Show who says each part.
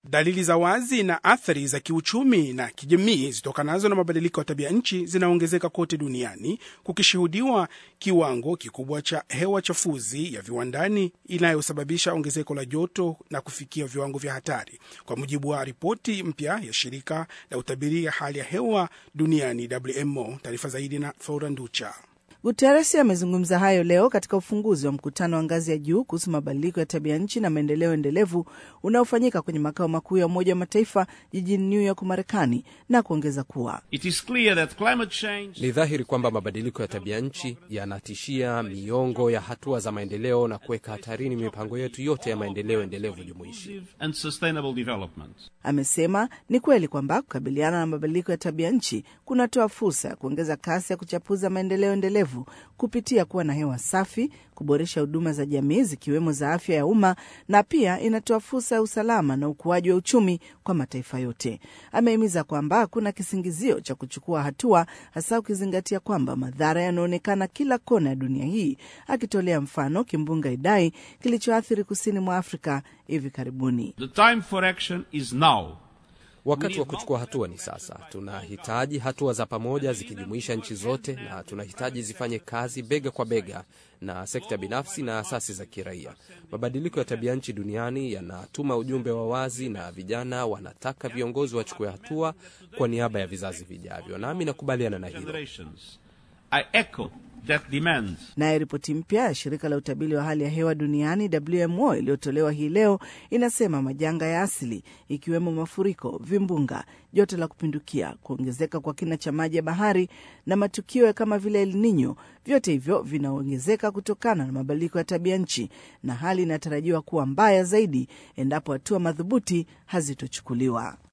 Speaker 1: Dalili za wazi na athari za kiuchumi na kijamii zitokanazo na mabadiliko ya tabia nchi zinaongezeka kote duniani, kukishuhudiwa kiwango kikubwa cha hewa chafuzi ya viwandani inayosababisha ongezeko la joto na kufikia viwango vya hatari, kwa mujibu wa ripoti mpya ya shirika la utabiri ya hali ya hewa duniani WMO. Taarifa zaidi na Flora Nducha.
Speaker 2: Guterres amezungumza hayo leo katika ufunguzi wa mkutano wa ngazi ya juu kuhusu mabadiliko ya tabia nchi na maendeleo endelevu unaofanyika kwenye makao makuu ya Umoja wa Mataifa jijini New York, Marekani, na kuongeza kuwa
Speaker 3: It is clear that climate change
Speaker 4: Ni dhahiri kwamba mabadiliko ya tabia nchi yanatishia miongo ya hatua za maendeleo na kuweka hatarini mipango yetu yote ya maendeleo endelevu jumuishi.
Speaker 3: and sustainable development.
Speaker 2: Amesema ni kweli kwamba kukabiliana na mabadiliko ya tabia nchi kunatoa fursa ya kuongeza kasi ya kuchapuza maendeleo endelevu kupitia kuwa na hewa safi, kuboresha huduma za jamii zikiwemo za afya ya umma, na pia inatoa fursa ya usalama na ukuaji wa uchumi kwa mataifa yote. Amehimiza kwamba hakuna kisingizio cha kuchukua hatua, hasa ukizingatia kwamba madhara yanaonekana kila kona ya dunia hii, akitolea mfano kimbunga Idai kilichoathiri kusini mwa Afrika hivi karibuni.
Speaker 3: The time for action is now.
Speaker 4: Wakati wa kuchukua hatua ni sasa. Tunahitaji hatua za pamoja zikijumuisha nchi zote, na tunahitaji zifanye kazi bega kwa bega na sekta binafsi na asasi za kiraia. Mabadiliko ya tabia nchi duniani yanatuma ujumbe wa wazi, na vijana wanataka viongozi wachukue hatua kwa niaba ya vizazi vijavyo, nami nakubaliana na hilo.
Speaker 3: Generations. I echo that demand.
Speaker 2: Naye ripoti mpya ya shirika la utabiri wa hali ya hewa duniani WMO iliyotolewa hii leo inasema majanga ya asili ikiwemo mafuriko, vimbunga, joto la kupindukia, kuongezeka kwa kina cha maji ya bahari na matukio ya kama vile El Nino, vyote hivyo vinaongezeka kutokana na mabadiliko ya tabia nchi, na hali inatarajiwa kuwa mbaya zaidi endapo hatua madhubuti hazitochukuliwa.